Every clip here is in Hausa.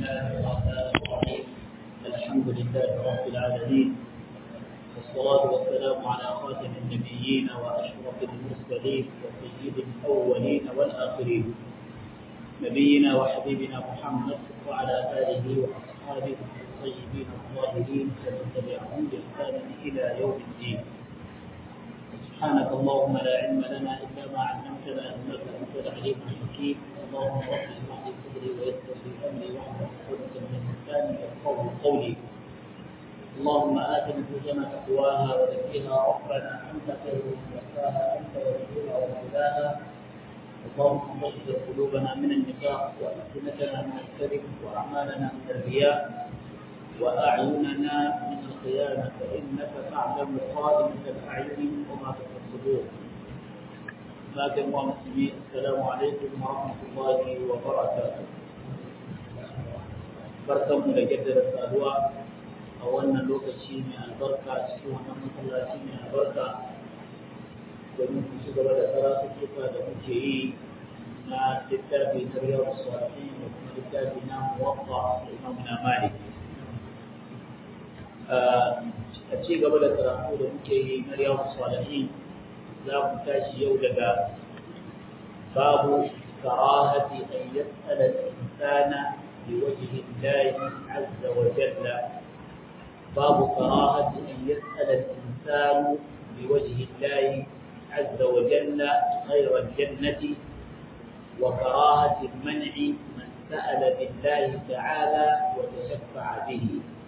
الله الرحمن الرحيم الحمد لله رب العالمين والصلاة والسلام على خاتم النبيين وأشرف المرسلين وسيد الأولين والآخرين نبينا وحبيبنا محمد وعلى آله وأصحابه الطيبين الطاهرين ومن تبعهم بإحسان إلى يوم الدين سبحانك اللهم لا علم لنا إلا ما علمتنا إنك أنت العليم الحكيم اللهم رب اشرح لي صدري ويسر لي أمري واحلل عقدة من لساني يفقهوا قولي اللهم آت نفوسنا تقواها وزكها ربنا أنت خير من زكاها أنت وليها ومولاها اللهم طهر قلوبنا من النفاق وألسنتنا من الكذب وأعمالنا من الرياء وأعيننا من الخيانة فإنك تعلم خائنة الأعين وما تخفي الصدور لكن مسلمين السلام عليكم ورحمة الله وبركاته barkanmu da jaddada saduwa a wannan lokaci mai albarka cikin wannan masallaci mai albarka domin ku ci gaba da karatuttuka da muke yi na littafi na riyar salihin da kuma littafi na muwaffa da imam na malik a ci gaba da karatu da muke yi na riyar salihin za mu tashi yau daga babu karahati an yas'ala al-insana بوجه الله عز وجل باب كراهة أن يسأل الإنسان بوجه الله عز وجل غير الجنة وكراهة المنع من سأل بالله تعالى وتشفع به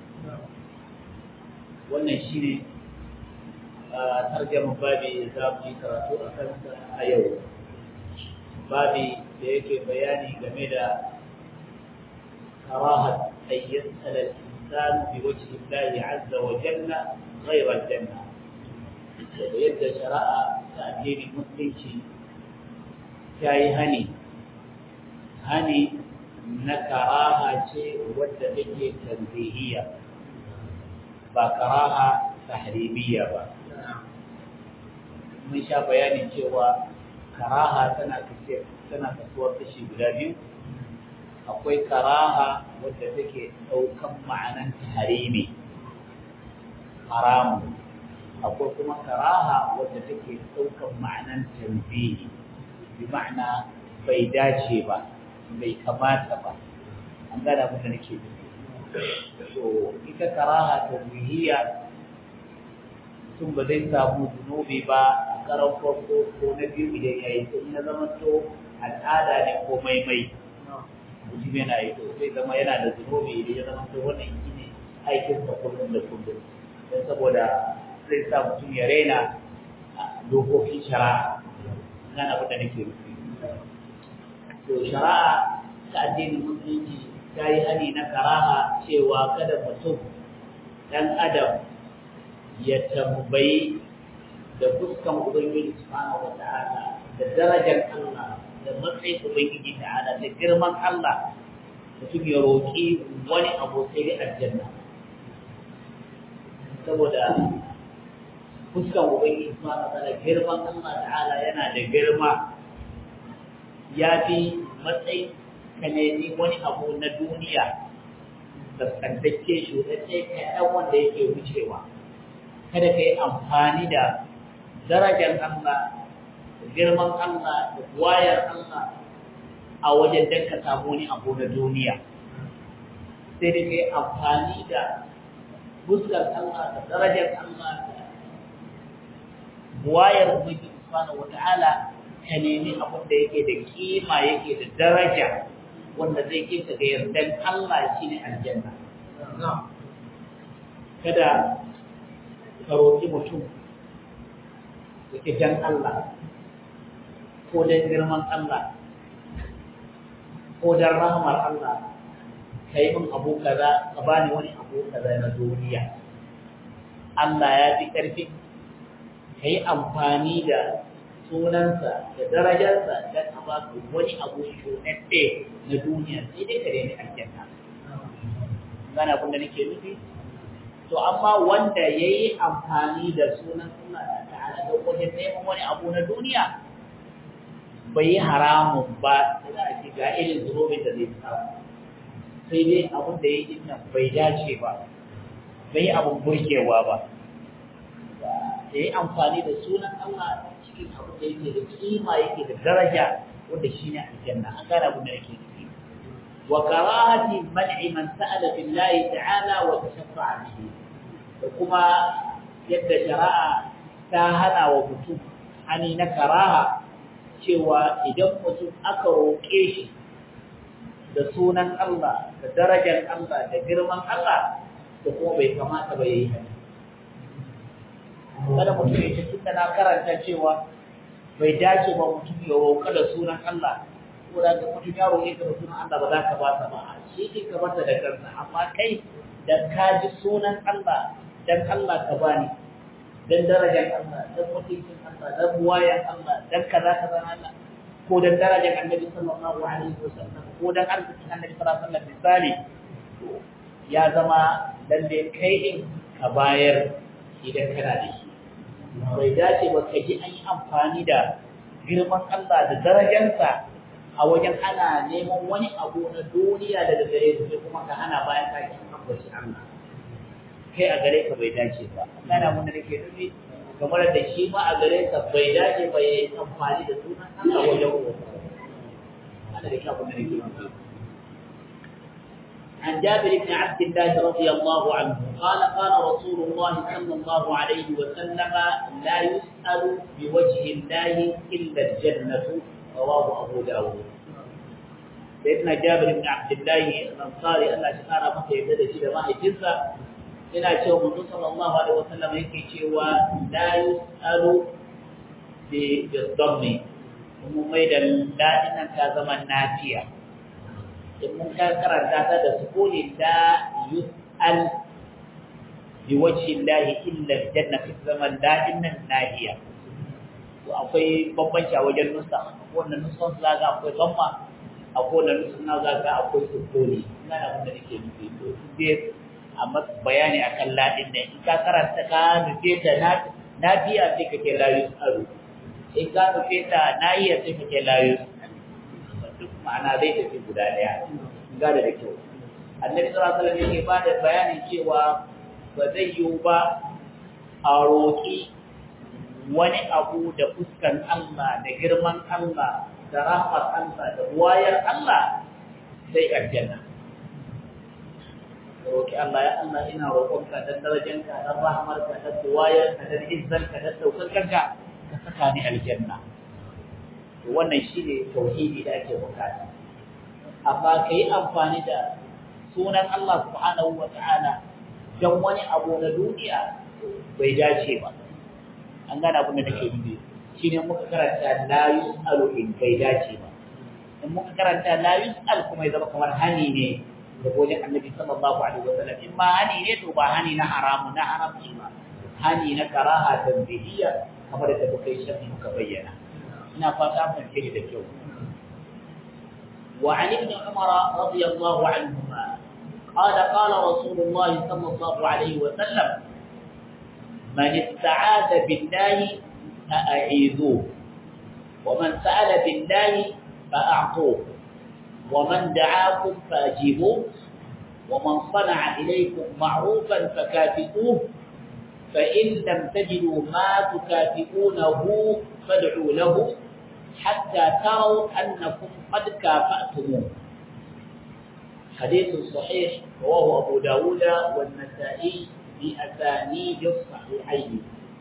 wannan shine tarjama babi za mu yi karatu a kansa a yau babi da yake bayani game da كراهة أن يسأل الإنسان بوجه الله عز وجل غير الجنة ويد شراء تأدين المسلم كاي هني هني نكراها شيء ودتك تنزيهية بكراها تحريمية با mun sha bayanin cewa karaha tana tana kasuwar kashi guda biyu akwai karaha wadda take ɗaukan ma'anan harimi haramu akwai kuma karaha wadda take ɗaukan ma'anan tanzihi bi ma'ana bai dace ba bai kamata ba an gada abin da nake so ita karaha tanzihiyya tun ba zai samu zunubi ba a karan farko ko na biyu idan ya yi sun ya zama to al'ada ne ko maimai mutum yana yi to sai zama yana da zunubi idan ya zama to wannan shi ne aikin sa kullum da kullum don saboda zai sa mutum ya raina dokokin shari'a nan abin da nake nufi to shari'a ta addinin musulunci ta yi hani na karaha cewa kada mutum dan adam ya tambayi da fuskan ubangiji subhanahu wa ta'ala da darajar Allah da matsayin Ubangiji ta'ala da girman Allah mutum ya roƙi wani abu sai da aljanna saboda fuskan Ubangiji subhanahu wa ta'ala girman Allah ta'ala yana da girma ya fi matsayin ka nemi wani abu na duniya da tsantacce shi wadda ka wanda yake wucewa kada ka yi amfani da darajar Allah girman Allah da wayar Allah a wajen dan ka samu wani abu na duniya sai da kai amfani da fuskar Allah da darajar Allah da wayar Ubangiji subhanahu wata'ala ka nemi abin da yake da kima yake da daraja wanda zai kai ka ga yardan Allah shine aljanna kada ka roƙi mutum da dan Allah ko don girman Allah ko don rahmar Allah ka yi min abu kaza ka bani wani abu kaza na duniya Allah ya fi ƙarfi ka yi amfani da sunansa da darajarsa don a ba ka wani abu shunadde na duniya sai dai ka reni aljanna gana kun da nake nufi to amma wanda ya yi amfani da sunan Allah ta'ala da wajen neman wani abu na duniya bai yi haramun ba za a ce ga irin zunubin da zai samu sai dai abin da ya yi nan bai dace ba bai abin burgewa ba ya yi amfani da sunan Allah cikin abin da yake da kima yake da daraja wanda shi ne aljanna an gane abin da yake nufi wa karahati man'i man sa'ala billahi ta'ala wa tashaffa'a bihi da kuma yadda shari'a ta hana wa mutum hani na karaha cewa idan mutum aka roƙe shi da sunan Allah da darajar Allah da girman Allah da kuma bai kamata ba yayi haka kada mutum ya ce tunda na karanta cewa bai dace ba mutum ya roƙa da sunan Allah ko da ga mutum ya roƙe ka da sunan Allah ba za ka ba ta ba shi ke ka bata da kansa amma kai da ka ji sunan Allah dan Allah ka bani dan darajar Allah dan mutuncin Allah dan buwayan Allah dan kaza kaza Allah ko dan darajar Annabi sallallahu alaihi wasallam ko dan arzikin Annabi sallallahu alaihi wasallam misali ya zama lalle kai din ka bayar idan kana da shi bai dace ba ka ji an yi amfani da girman Allah da darajarsa a wajen ana neman wani abu na duniya daga gare su sai kuma ka hana bayan ka ki ambaci Allah kai a gare ka bai dace ba kana mun da nake nufi kamar da shi ma a gare ka bai dace ba yayi amfani da sunan Allah wajen roƙo ana da kyau da nake nufi عن جابر بن عبد الله رضي الله عنه قال قال رسول الله صلى الله عليه وسلم لا يسأل بوجه الله إلا الجنة رواه أبو داود سيدنا جابر بن عبد الله الأنصاري الله شكرا مكة يبدأ شيء ما يجزى ina cewa manzo sallallahu alaihi wasallam yake cewa la yusalu bi bidammi kuma mai da ladinan ta zama nafiya in mun ka karanta ta da sukuni la yusal bi wajhi llahi illa aljanna fi zaman ladinan nahiya to akwai bambanci a wajen nusa wannan nusan zaga akwai damma akwai wannan nusan zaga akwai sukuni ina da abin da nake nufi to dai a bayani akan ladin ne in ka karanta ka nufe ta na biya sai kake layu tsaro in ka nufe ta na iya sai kake layu duk ma'ana zai tafi guda daya ga da kyau annabi sallallahu alaihi wasallam yake ba da bayanin cewa ba zai yiwu ba a roƙi wani abu da fuskan Allah da girman Allah da rahmar Allah da wayar Allah sai aljanna roki Allah ya Allah ina roƙonka dan darajanka dan rahmarka dan duwayarka dan izzanka dan daukakanka ka saka ni aljanna to wannan shine tauhidi da ake bukata amma kai amfani da sunan Allah subhanahu wataala dan wani abu na duniya bai dace ba an gane abin da nake nufi shine muka karanta la yusalu in bai dace ba in muka karanta la yusal kuma ya zama kamar hani ne da wajen annabi sallallahu alaihi wasallam in ma hani ne to ba hani na haramu na haramci ba hani na karaha tanzihiyya kamar da muka yi shafi muka bayyana ina fata mun kiri da kyau wa ali ibn umar radiyallahu anhuma قال قال رسول الله صلى الله عليه وسلم من استعاذ بالله فأعيذوه ومن سأل بالله فأعطوه ومن دعاكم فاجيبوه ومن صنع إليكم معروفا فكافئوه فإن لم تجدوا ما تكافئونه فادعوا له حتى تروا أنكم قد كافأتموه حديث صحيح رواه أبو داود والنسائي بأسانيد الصحيحين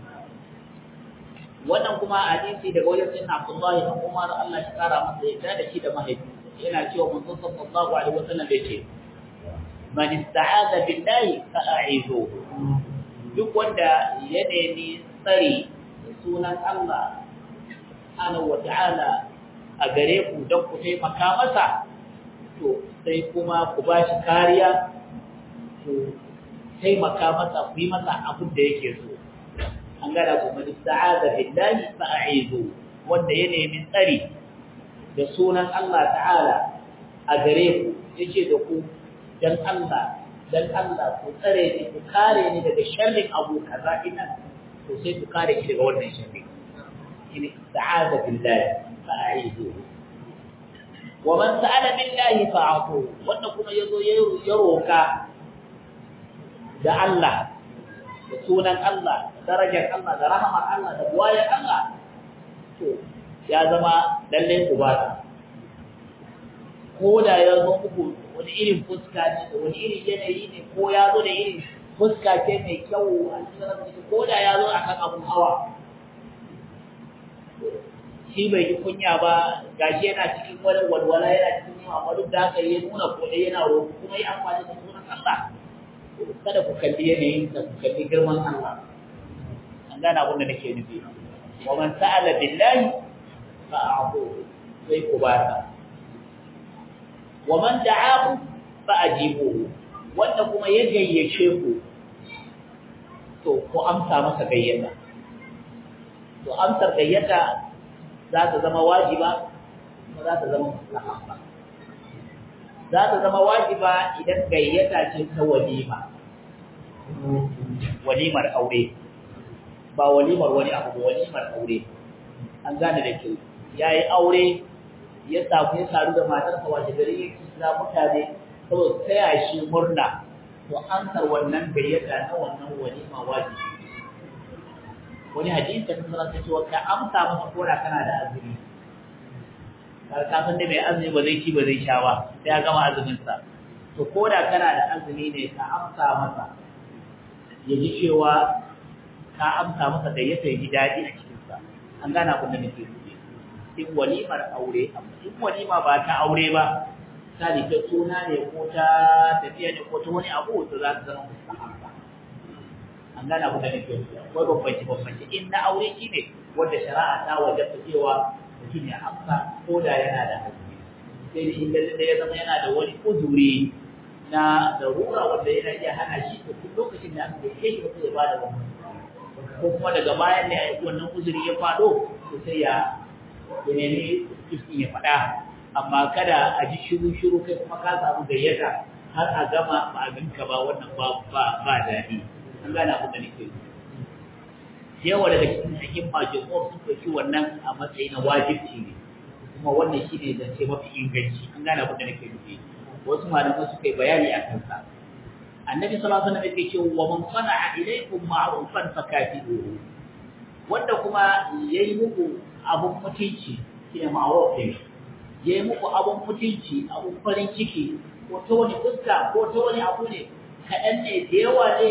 wannan kuma hadisi daga wajen sayyidina Abdullah ibn Umar Allah ya kara masa yadda da shi da mahaifinsa yana cewa manzon sallallahu alaihi wasallam bai ce man ista'aza billahi fa'idhu duk wanda ya nemi tsari da sunan Allah subhanahu wata'ala a gare ku don ku taimaka masa to sai kuma ku ba shi kariya ku taimaka masa ku yi masa abin da yake so an gada ku man ista'aza billahi fa'idhu wanda ya nemi tsari da sunan Allah ta'ala a gare ku yace da ku dan Allah dan Allah ku tsare ni ku kare ni daga sharrin abu kaza ina to sai ku kare shi daga wannan sharri shine ta'aza billahi fa'idu wa man sa'ala billahi fa'atu wanda kuma yazo ya roka da Allah da sunan Allah da darajar Allah da rahmar Allah da buwayar Allah to ya zama lalle ku ba ko da ya zo muku wani irin fuska ne da wani irin yanayi ne ko ya zo da irin fuska ce mai kyau a cikin ko da ya zo akan abun hawa shi bai yi kunya ba gashi yana cikin wani walwala yana cikin yawa amma duk da haka ya nuna kuɗi yana roƙo kuma yi amfani da sunan Allah kada ku kalli yanayin da ku kalli girman Allah an gane abin da nake nufi wa man sa'ala billahi fa a'tu sai ku ba ta wa man da'ahu fa ajibuhu wanda kuma ya gayyace ku to ku amsa masa gayyata to amsar gayyata za ta zama wajiba kuma za ta zama mustahabba za ta zama wajiba idan gayyata ce ta walima walimar aure ba walimar wani abu ba walimar aure an gane da kyau yayi aure ya samu ya saru da matarsa wace gari ya kisa mutane saboda taya shi murna to ansar wannan gayyata na wannan walima wajibi wani hadisi da kuma ta cewa ka amsa masa koda kana da azumi kar ka san dai mai azumi ba zai ci ba zai sha ba sai ya gama azumin sa to koda kana da azumi ne ka amsa masa ya ji cewa ka amsa masa da ya ji daɗi a cikin sa an gana kun da nake nufi in walimar aure in walima ba ta aure ba ta ta suna ne ko ta tafiya ne ko ta wani abu to za ta zama mustahabba an gane abu da nake yi akwai bambanci bambanci in na aure shi ne wanda shari'a ta wajabta cewa mutum ya amsa ko da yana da hazumi sai da inda da ya zama yana da wani uzuri na darura wanda yana iya hana shi to duk lokacin da aka kai shi sai ya bada wannan ko kuma daga bayan ne wannan uzuri ya fado to sai ya ya nemi iskin ya faɗa amma kada a ji shiru shiru kai kuma ka samu gayyata har a gama ba a ganka ba wannan ba ba ba daɗi an gane abin da nake yi yawa daga cikin cikin majalisar sun ɗauki wannan a matsayi na wajibci ne kuma wannan shi ne zance mafi inganci an gane abin da nake nufi wasu malamai suka yi bayani a kansa annabi sallallahu alaihi wasallam yake cewa wa man sana'a ilaykum ma'rufan fakafi'uhu wanda kuma yayi muku abun mutunci shine ma'ruf ne yayi muku abun mutunci abun farin ciki ko ta wani fuska ko ta wani abu ne kaɗan ne da yawa ne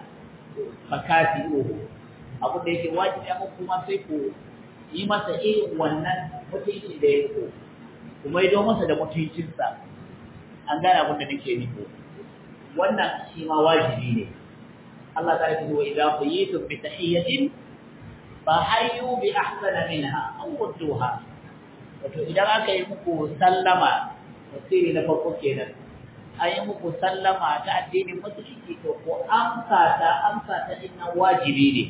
fakati uku abu da yake wajibi amma kuma sai ku yi masa irin wannan mutunci da ya ko kuma yi masa da mutuncinsa an gane abin da nake nufi wannan shi ma wajibi ne Allah ta rufe wa idan ku yi tu bi tahiyyatin fa hayyu bi ahsana minha aw rudduha wato idan aka yi muku sallama tafsiri na farko kenan an yi muku sallama ta addinin musulunci to ko amsa ta amsa ta dinnan wajibi ne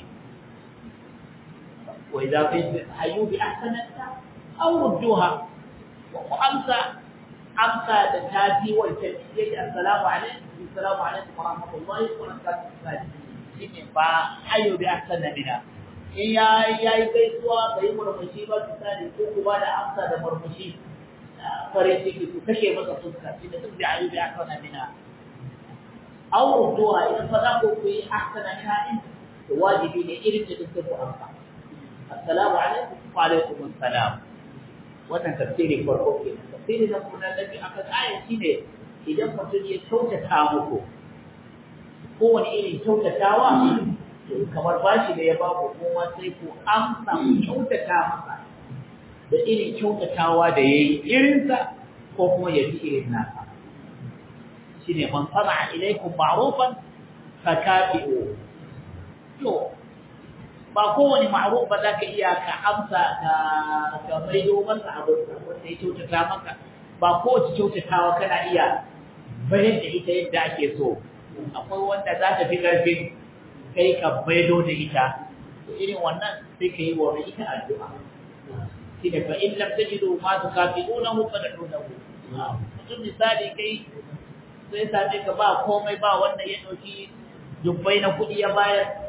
wa idza hayyu bi ahsanata aw rudduha wa amsa amsa da ta fi wancan yake assalamu alaikum assalamu alaikum wa rahmatullahi wa barakatuh shine ba hayyu bi ahsana mina in ya yayi gaisuwa bai murmushi ba misali ko kuma da amsa da murmushi farin ciki ku kashe masa fuska shi da duk da ayyubi akana mina aw rudduha idan fa za ku yi ahsana sha'in to wajibi ne irin da duk ku amsa assalamu alaikum wa alaikum assalam wannan tafsiri farko ke tafsiri da kuma nabi aka tsaya shine idan mutum ya kyautata muku kowane irin kyautatawa to kamar bashi da ya ba ku kuma sai ku amsa ku kyautata masa da irin kyautatawa da ya yi irinsa ko kuma ya fi irin nasa shi ne man sana ilaikun ma'rufan ka kafi'o to ba kowane ma'ruf ba za ka iya ka amsa ka ka maido masa abin wanda ya kyautata maka ba kowace kyautatawa kana iya bayan da ita yadda ake so akwai wanda za ta fi ƙarfin kai ka maido da ita to irin wannan sai ka yi wa ita addu'a shine fa in lam tajidu ma tukafidunahu fad'unahu mutum misali kai sai same ka ba komai ba wanda ya dauki dubbai na kudi ya bayar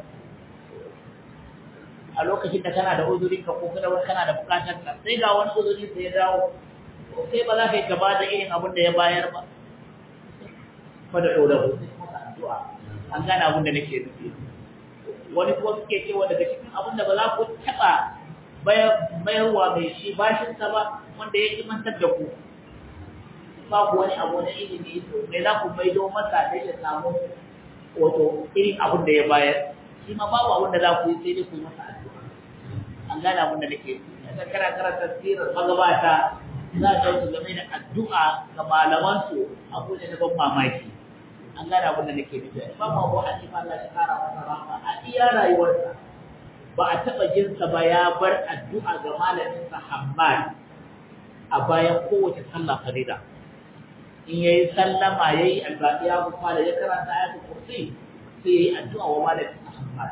a lokacin da kana da uzurin ka ko kada kana da bukatar ka sai ga wani uzuri sai ya dawo sai ba za ka yi gaba da irin abin da ya bayar ba fa da ɗora ku sai masa addu'a an gane abin da nake nufi wani kuma suke cewa daga cikin abin da ba za ku taɓa bayarwa mai shi bashinsa ba wanda ya imantar da ku ba ku wani abu na ilimi mai za ku maido masa da ya samu wato irin abin da ya bayar shi ma babu abin da za ku yi sai dai ku yi masa addu'a an gane abin da nake daga kara karanta sirar magabata za a su game da addu'a ga malamansu abu ne na ban mamaki an gane abin da nake nufi ba ma abu hanifa Allah shi kara masa rahama a iya rayuwarsa ba a taɓa jinsa ba ya bar addu'a ga malaminsa Hammad a bayan kowace sallah farida in yayi sallama yayi albaqiya ya fara ya karanta ayatul kursi sai yayi addu'a wa malaminsa Hammad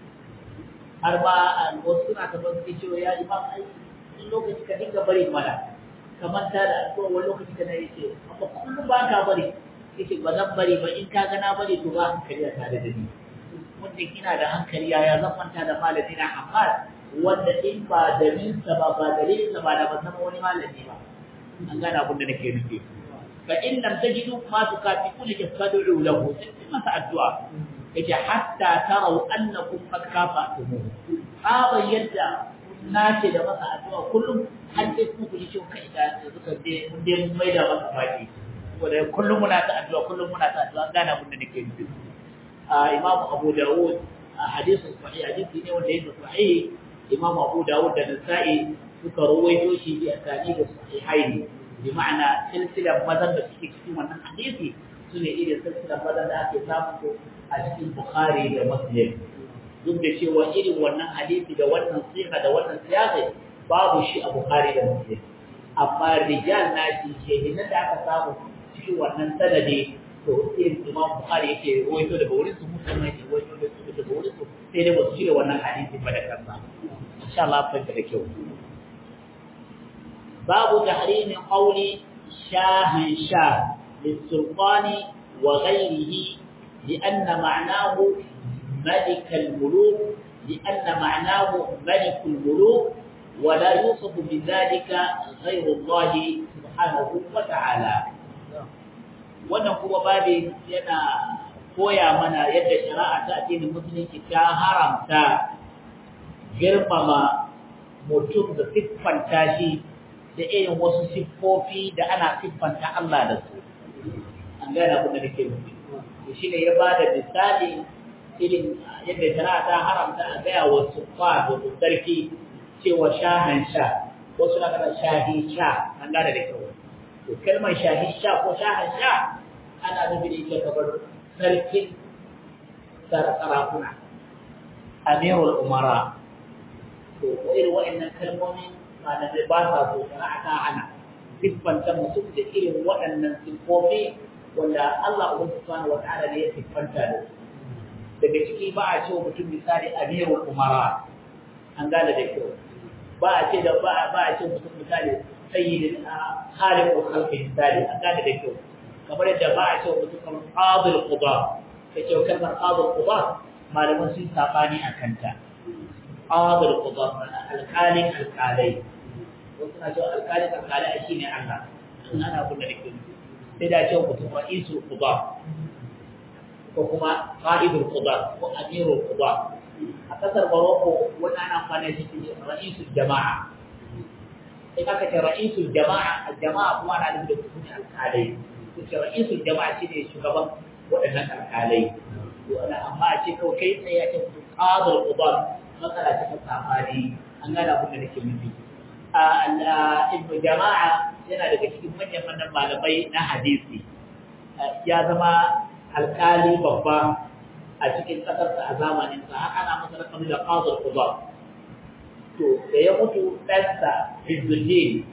har ba wasu suna ta ban sai cewa ya imam ai in lokaci ka dinga bari mana kamar ta da addu'a wani lokaci kana yace amma kullum ba ka bari yace ba zan bari ba in ka ga na bari to ba hankali a tare da ni wanda kina da hankali yaya zan manta da malami na Ahmad wanda in ba dalilin sa ba ba dalilin sa ba da ban zama wani malami ba an gane abin da nake nufi fa in lam tajidu ma tukafiku li tafadu lahu sai masa addu'a yace hatta tarau annakum qad kafatumu aba yadda nace da masa addu'a kullum har sai ku ku ji cewa kai da suka je mun dai mun maida masa baki saboda kullum muna ta addu'a kullum muna ta addu'a gane abin da nake nufi Imam Abu Dawud hadisin sahih hadisi ne wanda yake sahih Imam Abu Dawud da Nasa'i suka rawaito shi bi asani da sahihaini bi ma'ana silsilar mazan da suke cikin wannan hadisi sune irin silsilar mazan da ake samu a cikin Bukhari da Muslim duk da cewa irin wannan hadisi da wannan siga da wannan siyasa babu shi a Bukhari da Muslim amma rijal na shi shehinan da aka samu cikin wannan sanadi to irin Imam Bukhari yake rawaito daga wurin su musamman yake rawaito daga wurin su sai dai ba su shirya wannan hadisi ba da kansa insha Allah fahimta da kyau babu tahrimin qawli shahin shah للسلطان وغيره لأن معناه ملك الملوك لأن معناه ملك الملوك ولا يوصف بذلك غير الله سبحانه وتعالى wannan kuma babi yana koya mana yadda shari'a ta addinin musulunci ta haramta girmama mutum da siffanta shi da irin wasu siffofi da ana siffanta Allah da su an gane abin da nake nufi shi ne ya ba da misali irin yadda shari'a ta haramta a gaya wa suffa da sarki cewa shahan sha wasu na kana shahi sha an gane da kyau to kalmar shahi sha ko shahan sha ana nufi da ita kamar sarkin sarakuna amirul umara to irin wa'annan kalmomin malamai ba sa so shari'a ta hana siffanta mutum da irin waɗannan siffofi wanda Allah subhanahu wa ta'ala ne ya siffanta da su daga ciki ba a ce mutum misali amirul umara an gane da kyau ba a ce da ba a ce mutum misali sayyidin khaliqul khalqi misali an gane da kyau kamar yadda ba a ce mutum kamar qadil quba kace kalmar qadil quba malaman sun sabani akan ta qadil quba alqalin alqalai wasu na cewa alqalin alqalai shine Allah ana kula da kyau sai da ce mutum ra'isul quba ko kuma qa'idul quba ko amirul quba a kasar Morocco wannan ana amfani da shi ra'isul jama'a sai aka ce ra'isul jama'a jama'a kuma ana nufin da kuma alƙalai to ce ra'isul jama'a shine shugaban waɗannan alƙalai to ana amma a ce kawai kai tsaye ya ce mutum qadul quba matsala ce ta safari an gane abin da nake nufi ibnu jama'a yana daga cikin manyan manyan malamai na hadisi ya zama alkali babba a cikin ƙasarsa a zamaninsa har ana masa rakami da qadar quba to da ya mutu ɗansa Izzuddin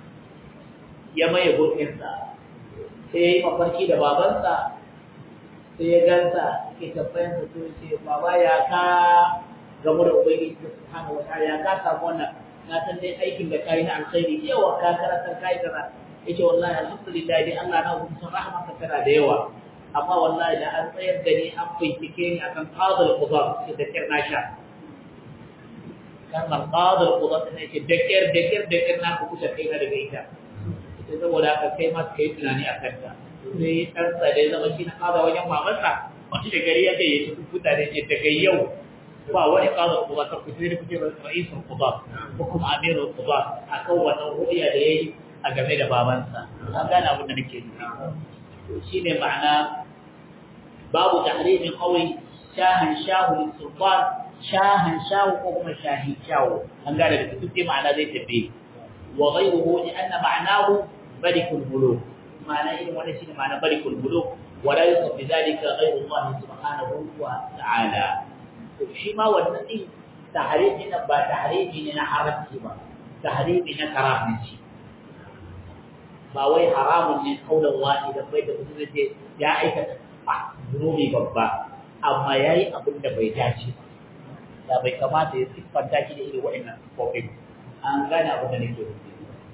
ya maye gurbinsa sai ya yi mafarki da babansa sai ya gansa ke tabbayansa to ce baba ya ka gamu da ubangiji subhanahu wa ta'ala ya ka samu wannan na san dai aikin da kai na alkhairi yawa ka karanta kai kaza yace wallahi alhamdulillah dai Allah na hukunta rahmaka tana da yawa amma wallahi da an tsayar da ni an bincike ni akan qadul qudar sai da kirna sha kan qadul qudar ne ce da kir da kir da kir na ku kusa kai na daga ita sai saboda haka kai ma kai tunani a kanta sai ɗansa da ya zama shi na kaza wajen mamansa wani da gari ya ce ya ci mutane ce daga yau ba wani kaza kuma ta kusa da kuke ra'isul quba ko kuma amirul quba akan wannan ru'ya da yayi a game da babansa an gane abin da nake nufi to shine ma'ana babu tahrimin qawli shahan shahu sultan shahan shahu ko kuma shahi shahu an gane da duk dai ma'ana zai tafi wa ghayruhu li anna ma'nahu malikul muluk ma'ana irin wannan shine ma'ana malikul muluk wa la yusab bi dhalika ghayru Allah subhanahu wa ta'ala to shi ma wannan din tahrimi na ba tahrimi ne na haramci ba tahrimi na karahanci ba wai haramun ne kaulan wani da bai da mutum zai ya aikata zunubi babba amma yayi abin da bai dace ba da bai kamata ya siffanta shi da irin wa'annan siffofin an gane abin da nake nufi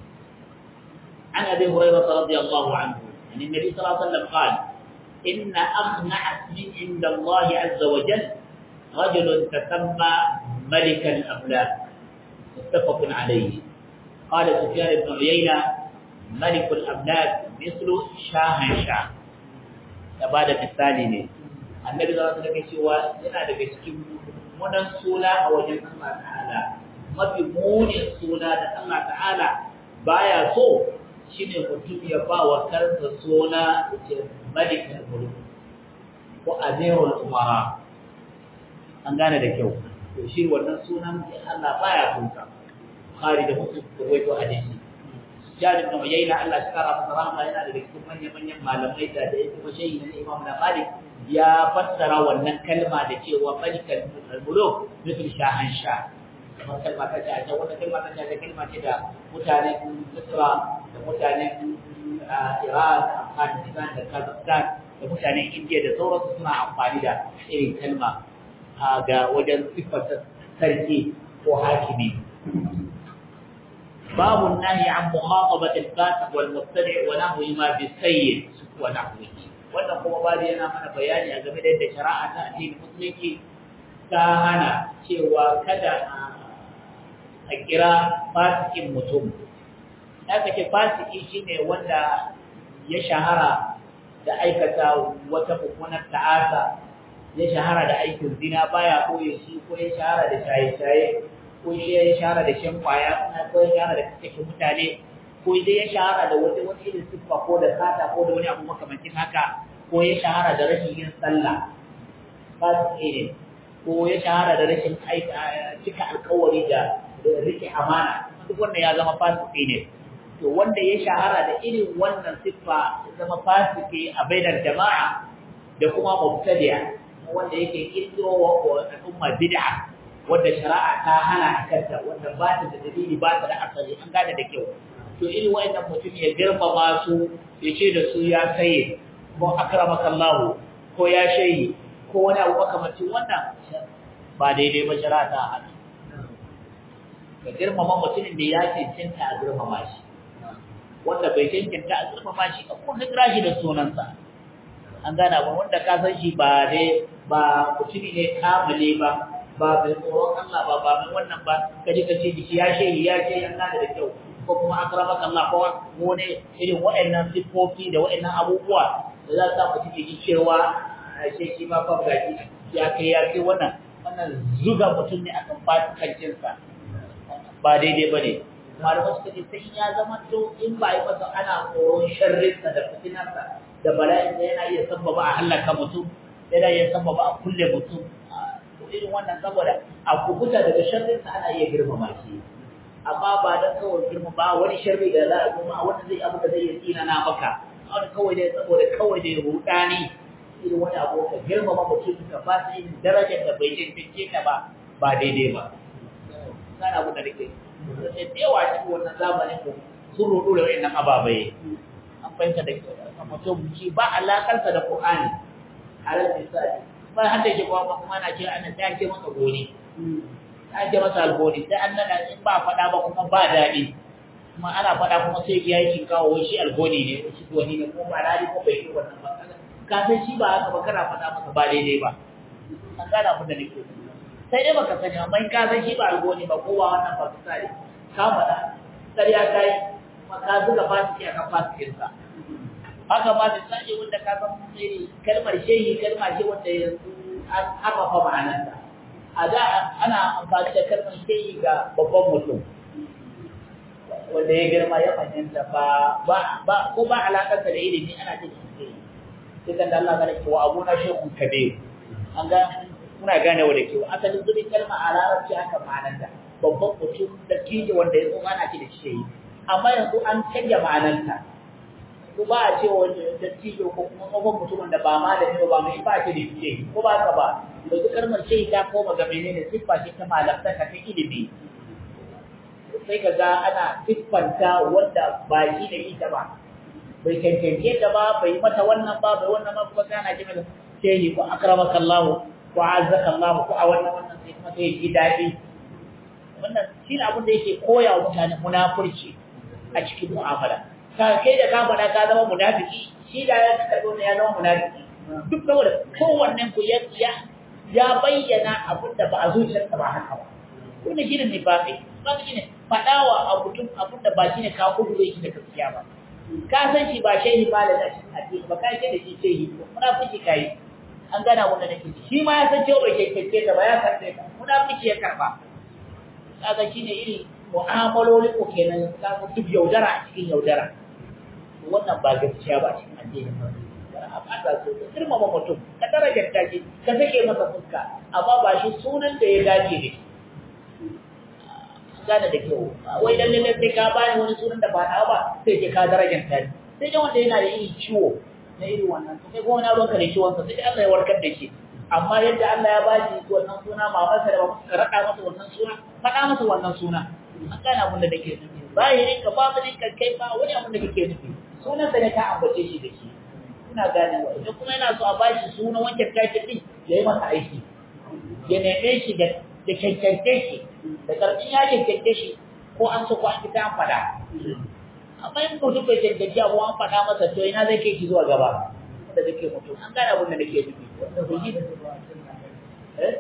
عن ابي هريره رضي الله عنه عن النبي صلى الله عليه وسلم قال ان اخنع اسم عند الله عز وجل رجل تسمى ملك الاملاك متفق عليه قال سفيان بن عيينه ملك الاملاك مثل شاهنشاه ya ba da misali ne annabi za su daga cewa yana daga cikin munan suna a wajen Allah ta'ala mafi munin suna da Allah ta'ala baya so shine mutum ya ba wa kansa suna ce malikul mulk ko amirul umara an gane da kyau to shi wannan sunan Allah baya son sa Bukhari da Muslim ko wato hadisi Jabir bin Uyayna Allah shi kara masa rahama yana da cikin manyan manyan malamai da da yake mashayi na Imam na Malik ya fassara wannan kalma da cewa malikal muluk mithl shahan sha kamar kalma ta ce a wannan kalma ta ce kalma ce da mutanen Misra da mutanen Iran da Afghanistan da Kazakhstan da mutanen India da sauransu suna amfani da irin kalma ga wajen siffar sarki ko hakimi باب النهي عن مخاطبة الفاسق والمبتدع ونحو ما بالسيد ونحوه wannan kuma babu yana mana bayani a game da yadda shari'a ta addinin musulunci ta hana cewa kada a kira fasikin mutum aka ce fasiki shine wanda ya shahara da aikata wata mummunar ta'asa ya shahara da aikin zina baya koye shi ko ya shahara da shaye-shaye ko ya shahara da shan kwaya ko ya shahara da kashe mutane ko dai ya shahara da wani wani irin siffa ko da sata ko da wani abu makamancin haka ko ya shahara da rashin yin sallah fasiki ne ko ya shahara da rashin cika alkawari da rike amana duk wanda ya zama fasiki ne to wanda ya shahara da irin wannan siffa zama fasiki a bainar jama'a da kuma mubtadi'a wanda yake kirkiro wa al'umma bid'a wanda shari'a ta hana a kanta wanda ba ta da dalili ba ta da asali an gane da kyau to irin wayannan mutum ya girmama su ya ce da su ya saye ko akramaka Allah ko ya shayi ko wani abu makamancin wannan ba daidai ba shari'a ta hana ka girmama mutumin da ya cancanta a girmama shi wanda bai cancanta a girmama shi ka kuma kira shi da sunansa an gana ba wanda ka san shi ba dai ba mutumi ne kamale ba ba mai tsoron Allah ba ba mai wannan ba kaje ka ce shi ya shehi ya ce an gane da kyau ko kuma akramaka Allah ko wani irin waɗannan sifofi da waɗannan abubuwa da za su mutum ya ji cewa ashe shi ma fa gaji ya kai ya kai wannan wannan zuga mutum ne akan fasikancinsa ba daidai ba ne malamai suka ce sai ya zama to in ba yi masa ana tsoron sharrinsa da fitinarsa da bala'in da yana iya sabbaba a halaka mutum yana iya sabbaba a kulle mutum irin wannan saboda a kubuta daga sharrinsa ana iya girmama shi amma ba dan kawai girma ba wani sharri da za a girma wanda zai abu da zai yi tsina na maka wani kawai dai saboda kawai dai rudani irin wani abu ka girmama mutum ka ba su irin darajar da bai cancance ta ba ba daidai ba kana abu da nake da yawa cikin wannan zamanin mu sun rudu da wayannan ababai an fahimta da mutum shi ba alakarsa da Qur'ani alal misali ba har da shi kuma kuma na ce ana ta ce masa goni ta ce masa algoni sai an nada in ba faɗa ba kuma ba daɗi kuma ana faɗa kuma sai ya yi kawo wai shi algoni ne shi goni ne kuma ba daɗi ko bai yi wannan ba ka san shi ba haka ba kana faɗa masa ba daidai ba an gana abin da nake sai dai baka sani amma in ka san shi ba algoni ba ko ba wannan ba ka sani ka faɗa ƙarya ka yi kuma ka zuga fasiki akan fasikinsa haka ma misali wanda ka san kalmar shehi kalma ce wanda yanzu an haɓafa ma'anarta a da ana amfani da kalmar shehi ga babban mutum wanda ya girma ya fahimta ba ba ko ba alaƙar da ilimi ana ce da shehi sai kan da Allah ga cewa abuna shehun kabir an ga muna gane wa da kyau asalin zubin kalma a larabci aka ma'anarta babban mutum da kije wanda ya zo ana ce da shehi amma yanzu an canja ma'anarta ko ba a cewa wani dattijo ko kuma tsohon mutumin da ba ma da ne ba mai ba ce da ce ko ba ka ba yanzu kalmar ce ta koma ga menene siffa ce ta malamta ta ilimi sai ka ga ana siffanta wanda ba shi da ita ba bai cancance ta ba bai mata wannan ba bai wannan ba kuma kana ji mata shehi ko akramaka Allah ko azzaka Allah ko a wannan wannan sai kuma sai ji dadi wannan shi ne abin da yake koya wa mutane munafurci a cikin mu'amala ka kai da ka faɗa ka zama munafiki shi da ya karɓo ne ya zama munafiki duk saboda kowannen ku ya ya bayyana abin da ba a zuciyarsa ba haka ba wannan shi ne nifaqi ba shi ne faɗawa a mutum abin da ba shi ne ka kudu shi da gaskiya ba ka san shi ba shehi ba da cikin addini ba ka ce da shi shehi munafiki kai an gana wanda nake shi ma ya san cewa bai kekeke ta ba ya karɓe ka munafiki ya karɓa kaga shine iri mu'amalolin ku kenan kaga duk yaudara a cikin yaudara wannan ba gaskiya ba cikin addinin ba Allah so ka girmama mutum ka darajar ta shi ka sake masa fuska amma ba shi sunan da ya dace ne gane da kyau wai dan lalle sai ka bani wani sunan da ba na ba sai ke ka darajar ta sai dai wanda yana da yin ciwo na irin wannan to kai kuma na ruwanka da ciwon sa sai Allah ya warkar da shi amma yadda Allah ya bashi wannan suna mamarsa da babansa rada masa wannan suna faɗa masa wannan suna an gane abin da nake nufi zahirin ka batinin ka kai ba wani abin da kake nufi sunan sa ne ka ambace shi da shi ina gane wa idan kuma yana so a bashi sunan wancan tashi din ya yi masa aiki ya neme shi da da cancance shi da karfin ya cancance shi ko an so ko an fita an faɗa amma in mutum bai cancance abu an faɗa masa to ina zai kai shi zuwa gaba da zai kai mutum an gane abin da nake nufi wanda bai yi eh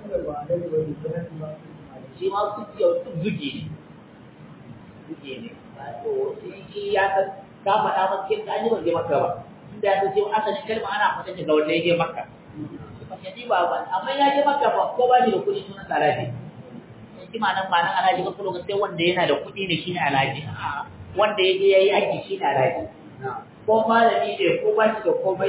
shi ma su zuge ne zuge ne to shi ya san ka faɗa masa kin an yi ban je maka ba inda ya san cewa asalin kalma ana faɗa daga wanda ya je maka ba ji ba ba amma ya je maka ba ko ba ni da kuɗi sunan alhaji shi ma nan ba nan alhaji ba kuma sai wanda yana da kuɗi ne shine alhaji wanda ya je yayi aiki shine alhaji ko malami ne ko ba shi da komai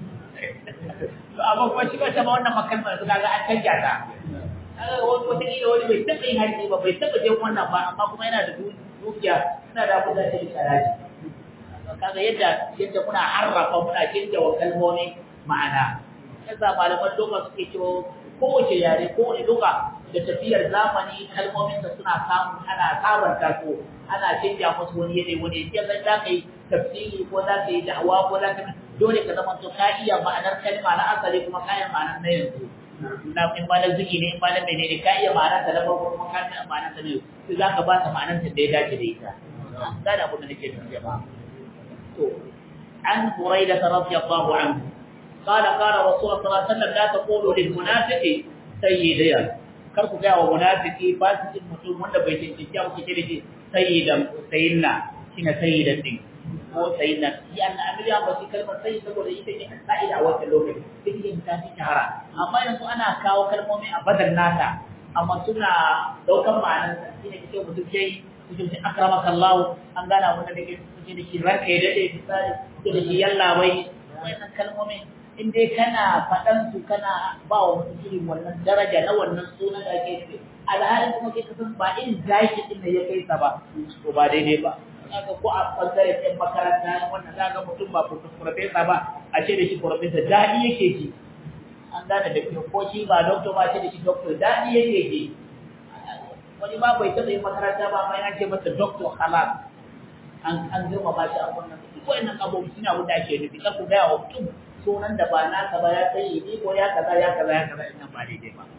to amma kuma shi ba ta ma wannan makalmar su kaga an canja ta kaga wani wata kila wani bai taɓa yin haji ba bai taɓa jin wannan ba amma kuma yana da dukiya yana da abin da ya yi sharaji kaga yadda yadda muna harrafa muna canja wa kalmomi ma'ana yasa malaman doka suke cewa kowace yare kowane doka da tafiyar zamani kalmomin da suna samu ana sabanta su ana canja musu wani yanayi wani yadda zai za ka yi tafsiri ko za ka yi da'awa ko za ka dole ka zama to ka iya ma'anar kalma na asali kuma ka iya ma'anar na yanzu na in ma na zuki ne in ma na menene ka iya ma'anar ta na farko kuma ka iya ma'anar ta na yau sai za ka ba ta ma'anar ta da ya dace da ita gane abin da nake nufi jama'a to an buraida radiyallahu anhu قال قال رسول الله صلى الله عليه وسلم لا تقولوا للمنافق سيديا karku ga wa munafiki fasikin mutum wanda bai cancanci abu kike da shi sayyidan sayyidina shine sayyidan din ko sayyidina shi an amiri an bashi kalmar sayyid saboda ita ne sa'ida a wannan lokaci duk yin ta fi shahara amma yanzu ana kawo kalmomi a badal nata amma suna daukan ma'anar shine kike mutum sai kuke ce akramaka Allah an gana wanda da kike da shi ranka ya dade misali ko da shi yalla bai wannan kalmomin in dai kana faɗan su kana ba wa mutum irin wannan daraja na wannan sunan da ake nufi alhalin kuma kai kasan ba irin zaki din da ya kai sa ba to ba daidai ba kaga ko a bangare ɗin makaranta wannan za ga mutum ba profesa ba a ce da shi profesa daɗi yake ji an gane da kyau ko shi ba doctor ba ce da shi doctor daɗi yake ji wani ba bai taɓa yin makaranta ba amma yana ce masa doctor halal an an girma ba shi a wannan duk wayannan abubuwa suna wanda ake nufi kar ku gaya wa mutum sunan da ba naka ba ya sai ni ko ya kaza ya kaza ya kaza innan ba daidai ba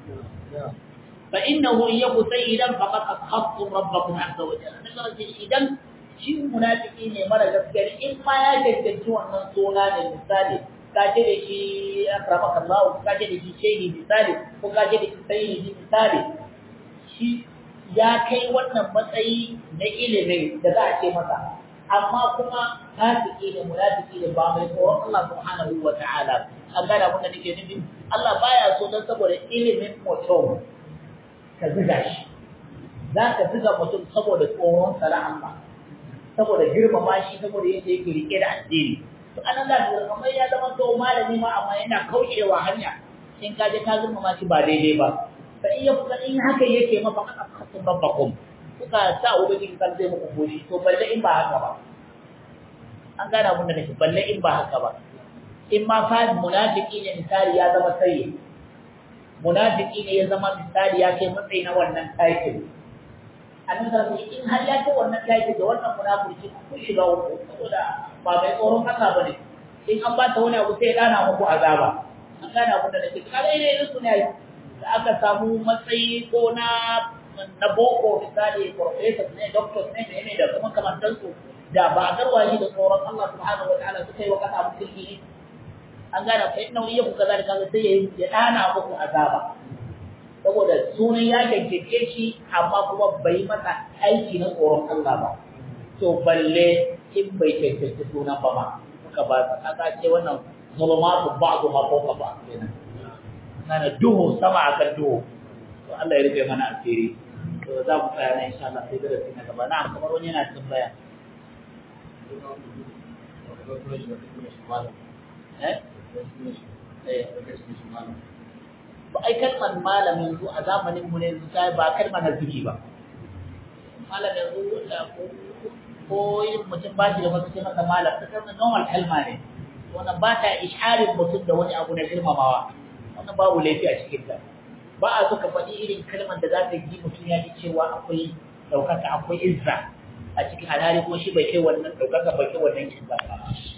fa innahu yaku sayyidan faqad akhaftum rabbakum azza wa jalla daga ce idan shi munafiki ne mara gaskiya in ma ya cancanci wannan suna ne misali ka ce da shi akramaka Allah ka ce da shi shehi misali ko ka ce da shi sayyidi misali shi ya kai wannan matsayi na ilimin da za a ce masa amma kuma fasiki ne munafiki ne ba mai tsoron Allah subhanahu wa ta'ala an gane abin da nake nufi Allah baya so dan saboda ilimin mutum ka ziga shi za ka ziga mutum saboda tsoron sana Allah saboda girmama shi saboda yadda yake rike da addini to anan da kamar ya zama to malami ma amma yana kaucewa hanya in ka je ka girmama shi ba daidai ba fa in ya in haka yake mafa aka kasu rabbakum kuka sa ubangiji kan zai muku goshi to balle in ba haka ba an gane abin da nake balle in ba haka ba in ma fa munafiki ne misali ya zama sai munafiki ne ya zama misali ya kai matsayi na wannan title annabi sallallahu in har ya kai wannan title da wannan munafiki kun shiga uku saboda ba mai tsoron haka bane in an ba ta wani abu sai ya dana muku azaba an gane abin da nake kare ne su ne da aka samu matsayi ko na na boko misali professors ne doctors ne ne da kuma kamantansu da ba a garwaye da tsoron Allah subhanahu wataala suka yi wa kasa mutunci ne an gane fa inna wani yaku kaza da kaza sai ya ya dana muku azaba saboda sunan ya gaggake shi amma kuma bai masa aiki na tsoron Allah ba to balle in bai tantance sunan ba ma suka ba kaga ce wannan zulumatu ba'du ma fawqa ba'd kenan kana duhu sama akan duhu to Allah ya rufe mana asiri to za mu tsaya ne insha Allah sai darasi na gaba na kamar wani yana tambaya ba ai kalmar malam yanzu a zamanin mu ne ta ba kalmar naziki ba malam yanzu da ko ko yin mutum ba shi da wasu ce masa malam ta kalmar normal kalma ne wannan ba ta isharin mutum da wani abu na girmamawa wannan babu laifi a cikin ta ba a so ka faɗi irin kalmar da za ta ji mutum ya ji cewa akwai ɗaukaka akwai izza a cikin alhali kuma shi bai kai wannan ɗaukaka bai kai wannan izza ba